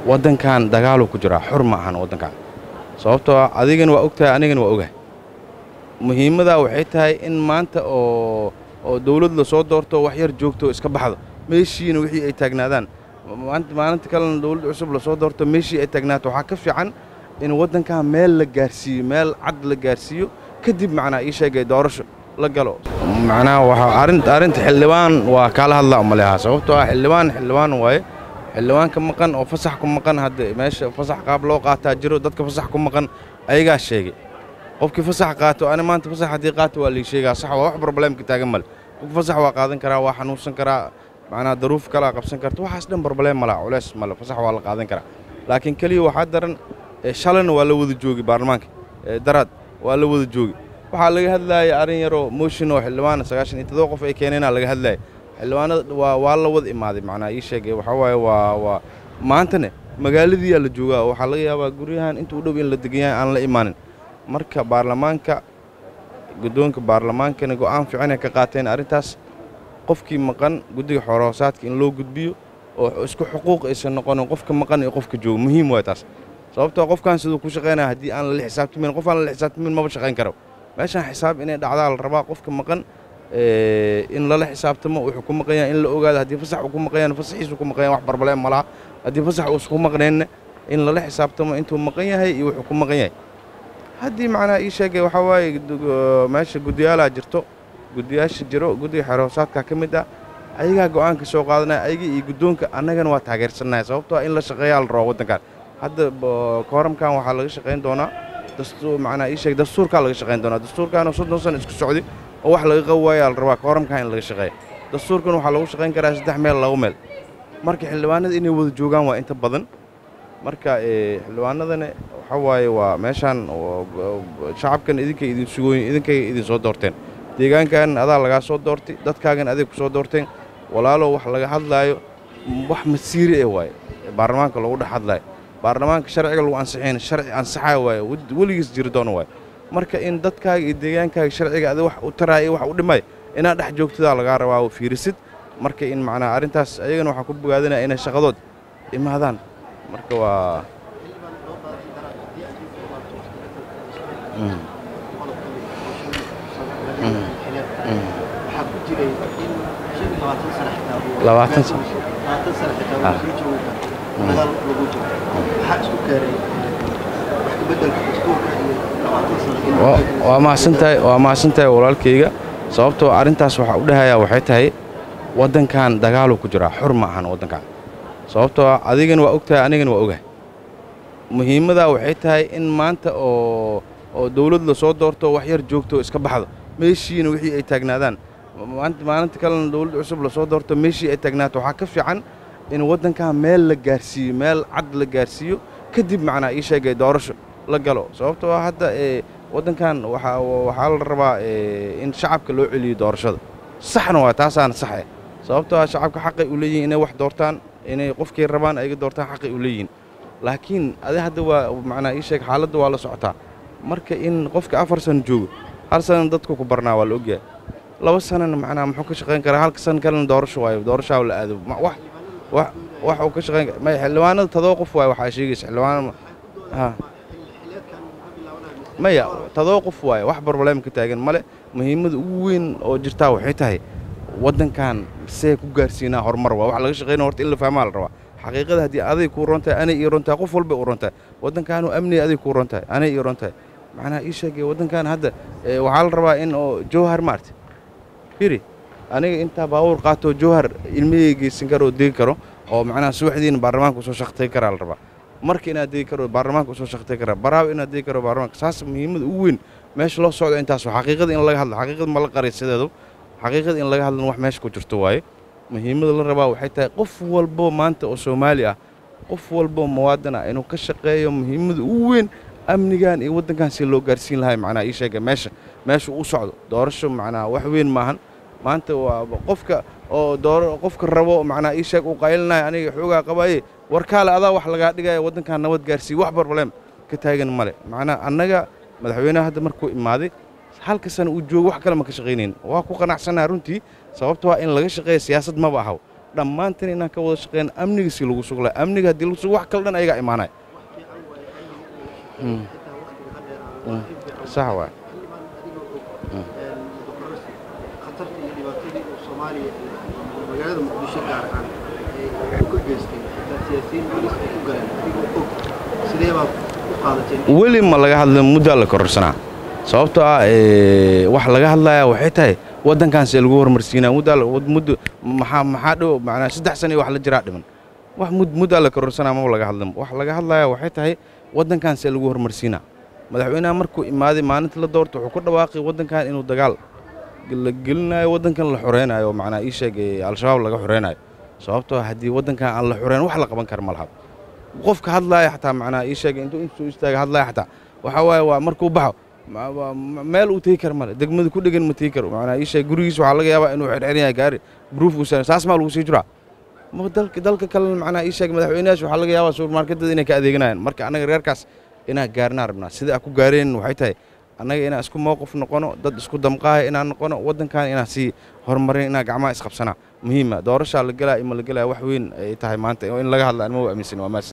waddankan dagaaluu ku jiraa xur ma ahan waddankan sababtoo ah adigana waa ogtahay anigana waa ogahay muhiimadaa waxay tahay in maanta oo oo dawlad la soo doorto wax yar joogto iska baxdo meeshiina wixii ay taagnaadaan maalinta kalena dawlad cusub la soo doorto meeshii ay taagnaato waxaa ka fiican in waddankan meel la gaarsiiyo meel cad la gaarsiiyo kadib macnaa ii sheegay doorasho la galo macnaha waxaa arrinta arrinta xildhibaan waa kaala hadlaa umalehaa sababtoo ah xildhibaan xildhibaan waaye xildhibaanka maqan oo fasax ku maqan hadda meesha fasax qaab loo qaataa jiro dadka fasax ku maqan ayagaa sheegay qofkii fasax qaato ani maanta fasax haddii qaato waa lii sheegaa sax waa wax probleemka taagan male qof fasax waa qaadan karaa waa xanuunsan karaa macnaa daruuf kalaa qabsan karta waxaas dhan probleem mala culeys male fasax waa la qaadan karaa laakiin keliya waxaa daran shalayna waa la wada joogi baarlamaanka daraad waa la wada joogi waxaa laga hadlaaya arrin yaroo motion oo xildhibaana sagaashan iyo todoba qof ay keeneenaa laga hadlaaya xildhibaanada waa waa la wada imaaday macnaa ii sheegay waxaa waaye waa waa maantane magaaladiiyaa la joogaa waxaa laga yaabaa guryahan inta u dhow in la degan yahay aan la imaanin marka baarlamaanka guddoonka baarlamaankana go'aan fiicanay ka qaateen arrintaas qofkii maqan guddiga xoorahoosaadka in loo gudbiyo oo isku xuquuq aysan noqonin qofka maqan iyo qofka jooga muhiim waay taas sababtoo qofkan siduu ku shaqaynaya haddii aan lala xisaabtamin qof aan lala xisaabtamin maba shaqayn karo meeshaan xisaab inay dhacdaa la rabaa qofka maqan in lala xisaabtamo wuxuu ku maqan yahay in la ogaado haddii fasax uu ku maqan yahay fasaxiisu ku maqan yahay wax barbaleem ma laha haddii fasax uusan ku maqnaynna in lala xisaabtamo intuu maqan yahay iyo wuxuu ku maqan yahay haddii macnaa ii sheegay waxaa waaye meesha guddiyaalaa jirto guddiyaasha jiro guddiga xeroosaadka ka mid ah ayagaa go'aanka soo qaadanaya ayaga iyo guddoonka annagana waa taageersannahay sababtoo in la shaqeeyaa la rabo waddankan hadda kooramkan waxaa laga shaqayn doonaa dastuur macnaa ii sheeg dastuurkaa laga shaqayn doonaa dastuurkaanoo soddon sano isku socday oo wax laga qabi waayaa la rabaa kooramkan in laga shaqeeya dastuurkan waxaa lagu shaqayn karaa saddex meel laba meel marka xildhibaanada inay wada joogaan waa inta badan marka xildhibaanadana waxaa waaye waa meeshaan shacabkan idinkay idin sugooyin idinkay idin soo doorteen deegaankan adaa lagaa soo doortay dadkaagan aday ku soo doorteen walaalow wax laga hadlaayo wax masiiri eh waaye baarlamaanka lagu dhex hadlaayo baarlamaanka sharciga lagu ansixin sharci ansaxaa waaye weligiis jiri doona waaye marka in dadkaaga iyo deegaankaaga sharciga ada wax u taraaya wax u dhimay inaad dhex joogtadaa lagaa rabaa fiirisid marka in macnaa arrintaas ayagana waxaan ku bogaadinaya inay shaqadood imaadaan marka waa labaatan sano waa mahadsantahay waa mahadsantahay walaalkayga sababtoo arrintaas waxaa u dhahayaa waxay tahay waddankan dagaaluu ku jiraa xur ma ahan waddankan sababtoo ah adigana waa ogtahay anigana waa ogahay muhiimadaa waxay tahay in maanta oo oo dawlad la soo doorto wax yar joogto iska baxdo meeshiina wixii ay taagnaadaan maalinta kalena dawlad cusub la soo doorto meeshii ay taagnaato waxaa ka fiican in waddankan meel la gaarsiiyo meel cad la gaarsiiyo kadib macnaa ii sheegay doorasho la galo sababtoo ah hadda waddankan waxaa la rabaa in shacabka loo celiyo doorashada saxna waa taasaana saxe sababtoo ah shacabka xaqay u leeyihin inay wax doortaan inay qofkay rabaan ayaga doortaan xaqay u leeyihiin laakiin adi hadda waa macnaa ii sheeg xaaladda waa la socotaa marka in qofka afar sano joogo hal sana dadku ku barnaa waa la ogyahay laba sanana macnaa muxuu ka shaqayn karaa halka san kalena doorasho waayo doorashaa la aado wax wax wax uu ka shaqayn may xildhibaanada todoba qof waaye waxaa sheegaysa xildhibaanada ha maya todoba qof waaye wax barbalem ka taagan male muhiimada ugu weyn oo jirtaa waxay tahay waddankan see ku gaarsiinaa horumar waa wax laga shaqaynaya horta in la fahmaa la rabaa xaqiiqada haddii aday kuu ron tahay anay ii ron tahay qof walbay u ron tahay waddankaanu amniga aday kuu ron tahay anay ii ron tahay macnaha ii sheegay waddankan hadda waxaa la rabaa in oo jowhar maarta firi aniga intaa baabuur qaatoo jowhar ilmihii geysan karo oo degi karo oo macnaha subaxdiina baarlamaanka usoo shaqtay karaa la rabaa marka inaad degi karo baarlamaanka usoo shaqtay karaa baraawe inaad degi karo baarlamaanka saas muhiimada ugu weyn meesha loo socdo intaas xaqiiqada in laga hadlo xaqiiqada ma la qaray sideedu xaqiiqada in laga hadlana wax meesha ku jirto waaye muhiimada la rabaa waxay tahay qof walbo maanta oo soomaali ah qof walbo muwaadin ah inuu ka shaqeeyo muhiimada ugu weyn amnigan iyo waddankan si loo gaarsiin lahay macnaha ii sheega meesha meesha u socdo doorasho macnaha wax weyn maahan maanta waa qofka oo door qofka rabo macnaha ii sheeg uu qaylinayo aniga xoogaa qabaye warkaale adaa wax lagaa dhigaya waddankan nabad gaarsiiye wax barbalem ka taagan male macnaha annaga madaxweynaha hadda markuu imaaday halka sana uu joogo wax kale ma ka shaqaynayn waa ku qanacsannaha runtii sababto waa in laga shaqeeya siyaasad maba ahaw dhammaantan inaan ka wada shaqeyn amniga si lagu suglay amniga haddii lagu sugo wax kale dhan ayagaa imaanaya sax waay khatarta iyo dhibaatadii uu soomaaliya magaalada muqdisho gaar ahaan ee ku geystay xitaa siyaasiyiin booliis ay ku galeen adigoo og sidee baad u qaadateen weli ma laga hadla muddaa la kororsanaa sababtoo ah wax laga hadlayaa waxay tahay waddankaanse lagu horumarsiinaa muddaa muddo maxaa maxaa dhow macnaa saddex sano iyo wax la jiraa dhiman wax mud muddaa la kororsanaa maba laga hadlan wax laga hadlayaa waxay tahay waddankaanse lagu horumarsiinaa madaxweynaha markuu imaaday maalinta la doorta wuxuu ku dhawaaqay waddankan inuu dagaal la gelinayo waddankan la xoreynayo macnaa ii sheeg al-shabaab laga xoreynayo sababtoo haddii waddankan aan la xoreyn wax la qaban kara ma laha qofka hadlaaya xataa macnaa ii sheeg intuu intuu istaaga hadlaaya xataa waxaa waaye waa markuu baxo meel uu tegi kara male degmada ku dhegan ma tegi karo macnaa ii sheeg gurigiisa waxaa laga yaabaa inuu xirxiran yahay gaari bruuf uu saas maa lagu sii jiraa ma dalka dalka kalena macnaa ii sheeg madaxweynayaasha waxaa laga yaabaa subermarketada inay ka adeeganayaan marka annaga reerkaas inaan gaarnaa rabnaa sida aan ku gaareen waxay tahay annaga inaan isku mowqif noqono dad isku damqaaya inaan noqono waddankan inaan sii horumarin inaan gacmaha isqabsanaa muhiima doorashaa la gelaa ima la gelaya wax weyn ay tahay maanta in laga hadla anma aaminsan waa maas